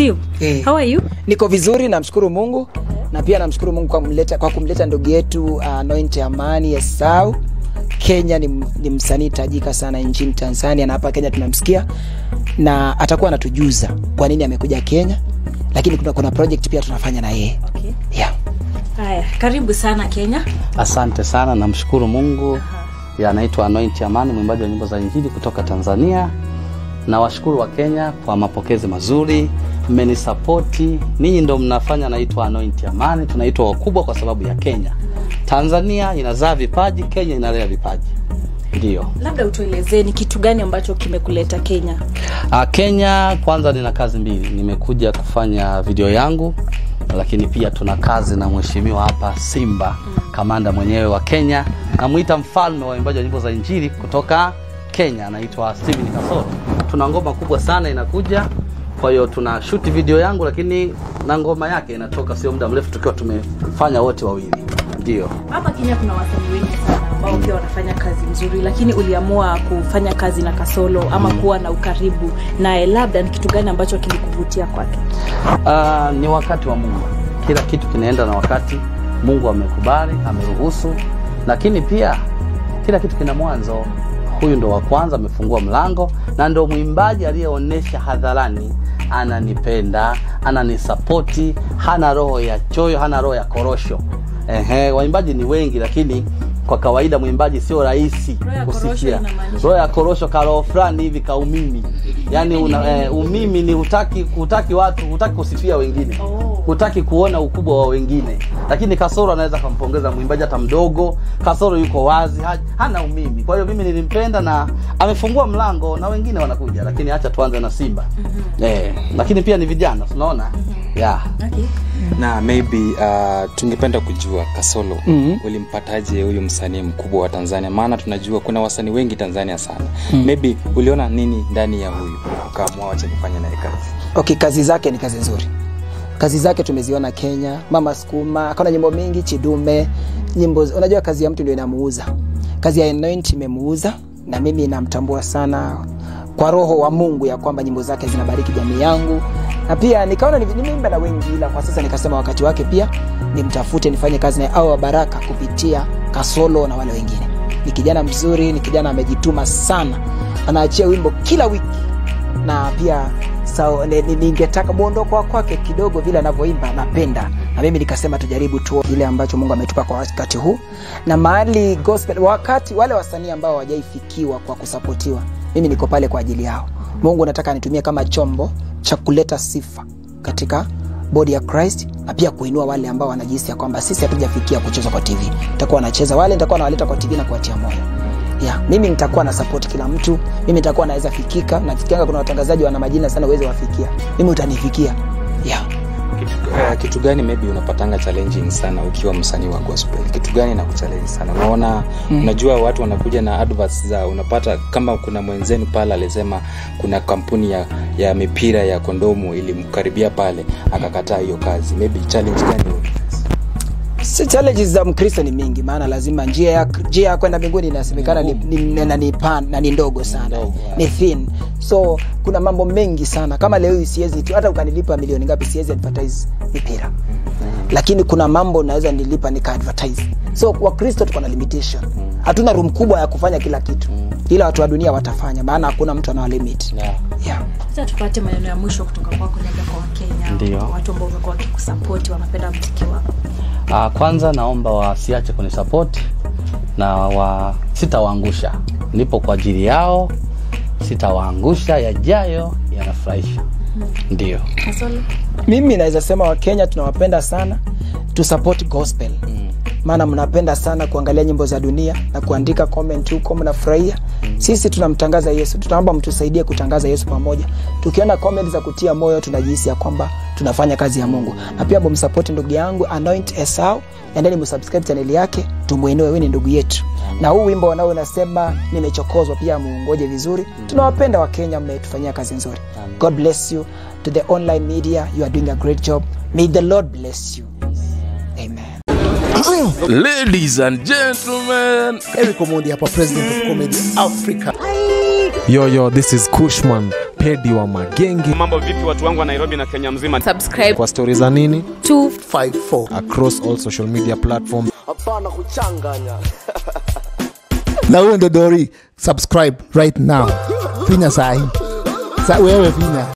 Steve, Eh. how are you? niko vizuri namshukuru mungu na pia namshukuru mungu kwa kumleta, kwa kumleta ndugu yetu uh, Anoint amani esau kenya ni, ni msanii tajika sana nchini tanzania na hapa kenya tunamsikia na atakuwa anatujuza kwa nini amekuja kenya lakini kuna, kuna project pia tunafanya na yeye Okay. yeah. Haya, karibu sana Kenya. Asante sana, namshukuru Mungu. Ya, anaitwa Anoint Amani, mwimbaji wa nyimbo za Injili kutoka Tanzania. Na washukuru wa Kenya kwa mapokezi mazuri, mmenisapoti. Ninyi ndo mnafanya naitwa Anoint Amani. Tunaitwa wakubwa kwa sababu ya Kenya. Tanzania inazaa vipaji, Kenya inalea vipaji. Ndiyo. Labda utuelezee ni kitu gani ambacho kimekuleta Kenya? Ah, Kenya kwanza nina kazi mbili. Nimekuja kufanya video yangu lakini pia tuna kazi na mheshimiwa hapa Simba, kamanda mwenyewe wa Kenya. Namuita mfalme wa waimbaji wa nyimbo za Injili kutoka Kenya, anaitwa Steven Kasoro. Tuna ngoma kubwa sana inakuja, kwa hiyo tuna shoot video yangu, lakini na ngoma yake inatoka sio muda mrefu, tukiwa tumefanya wote wawili. Ndio. Hapa Kenya kuna wasanii wengi sana ambao pia wanafanya kazi nzuri, lakini uliamua kufanya kazi na Kasolo ama kuwa na ukaribu naye, labda ni kitu gani ambacho kilikuvutia kwake? Uh, ni wakati wa Mungu. Kila kitu kinaenda na wakati. Mungu amekubali, ameruhusu, lakini pia kila kitu kina mwanzo. Huyu ndo wa kwanza amefungua mlango, na ndo mwimbaji aliyeonyesha hadharani ananipenda, ananisapoti, hana roho ya choyo, hana roho ya korosho. Ehe, waimbaji ni wengi, lakini kwa kawaida mwimbaji sio rahisi Roho ya korosho kusifia. inamaanisha? Roho ya korosho karoho fulani hivi kaumimi, yaani una, eh, umimi ni hutaki hutaki watu hutaki kusifia wengine Oh. hutaki kuona ukubwa wa wengine, lakini Kasoro anaweza kampongeza mwimbaji hata mdogo. Kasoro yuko wazi, ha- hana umimi. Kwa hiyo mimi nilimpenda na amefungua mlango na wengine wanakuja, lakini acha tuanze na Simba eh, lakini pia ni vijana tunaona yeah. Okay. na maybe uh, tungependa kujua kasolo Mhm. ulimpataje huyu msanii mkubwa wa tanzania maana tunajua kuna wasanii wengi tanzania sana maybe uliona nini ndani ya huyu ukaamua wacha nifanye naye kazi okay kazi zake ni kazi nzuri kazi zake tumeziona kenya mama skuma akaona nyimbo mingi chidume nyimbo unajua kazi ya mtu ndio inamuuza kazi ya Anoint imemuuza na mimi namtambua sana kwa roho wa mungu ya kwamba nyimbo zake zinabariki jamii yangu na pia nikaona ni- nimeimba na wengi ila kwa sasa nikasema wakati wake pia nimtafute nifanye kazi naye au wa baraka kupitia kasolo na wale wengine ni kijana mzuri ni kijana amejituma sana anaachia wimbo kila wiki na pia sao, ni- ni- ningetaka mwondoko wa kwake kidogo vile anavyoimba napenda na mimi nikasema tujaribu tu kile ambacho mungu ametupa kwa wakati huu na mahali gospel wakati wale wasanii ambao hawajaifikiwa kwa kusapotiwa mimi niko pale kwa ajili yao mungu nataka nitumie kama chombo cha kuleta sifa katika body ya christ na pia kuinua wale ambao wanajihisi ya kwamba sisi hatujafikia kuchezwa kwa tv nitakuwa wanacheza wale nitakuwa nawaleta kwa tv na kuwatia moyo yeah, mimi nitakuwa na support kila mtu mimi nitakuwa naweza fikika nafikianga kuna watangazaji wana majina sana uweze wafikia mimi utanifikia yeah. kitu, uh, kitu gani maybe unapatanga challenging sana ukiwa msanii wa gospel kitu gani na kuchallenge sana unaona mm. unajua watu wanakuja na adverts za unapata kama kuna mwenzenu pale alisema kuna kampuni ya, ya mipira ya kondomu ilimkaribia pale akakataa hiyo kazi maybe challenge gani Si challenges za mkristo ni mingi maana lazima njia ya njia ya kwenda mbinguni inasemekana ni, ni, ni, na ni pan na ni ndogo sana Ndogo, ni thin so kuna mambo mengi sana kama leo hii siwezi tu hata ukanilipa milioni ngapi siwezi advertise mipira lakini kuna mambo naweza nilipa nika advertise so wakristo tuko na limitation hatuna room kubwa ya kufanya kila kitu ila watu wa dunia watafanya maana hakuna mtu anawalimit Yeah. yeah. Sasa tupate maneno ya mwisho kutoka kwako, labda kwa Wakenya, Ndio. watu ambao wamekuwa wakikusapoti, wanapenda mziki wako. Uh, kwanza naomba wasiache kunisapoti na wa sitawaangusha. Nipo kwa ajili yao, sitawaangusha. Yajayo yanafurahisha. Ndio. Kasolo? mimi naweza sema wakenya tunawapenda sana tu support gospel maana mnapenda sana kuangalia nyimbo za dunia na kuandika comment huko mnafurahia sisi tunamtangaza yesu tunaomba mtusaidie kutangaza yesu pamoja tukiona comment za kutia moyo tunajihisi ya kwamba tunafanya kazi ya mungu na pia mumsapoti ndugu yangu anoint esau endeni msubscribe chaneli yake tumwinue huyu ni ndugu yetu na huu wimbo wanao unasema nimechokozwa pia muungoje vizuri tunawapenda wakenya mmetufanyia kazi nzuri god bless you to the online media you are doing a great job may the lord bless you amen Ladies and gentlemen, Eric Omondi hapa, president of comedy Africa. yo yo, this is Kushman, pedi wa magenge mambo vipi watu wangu wa nairobi na kenya mzima subscribe kwa stori za nini 254 across all social media platforms na huyo ndo dori subscribe right now finya sahi sa wewe finya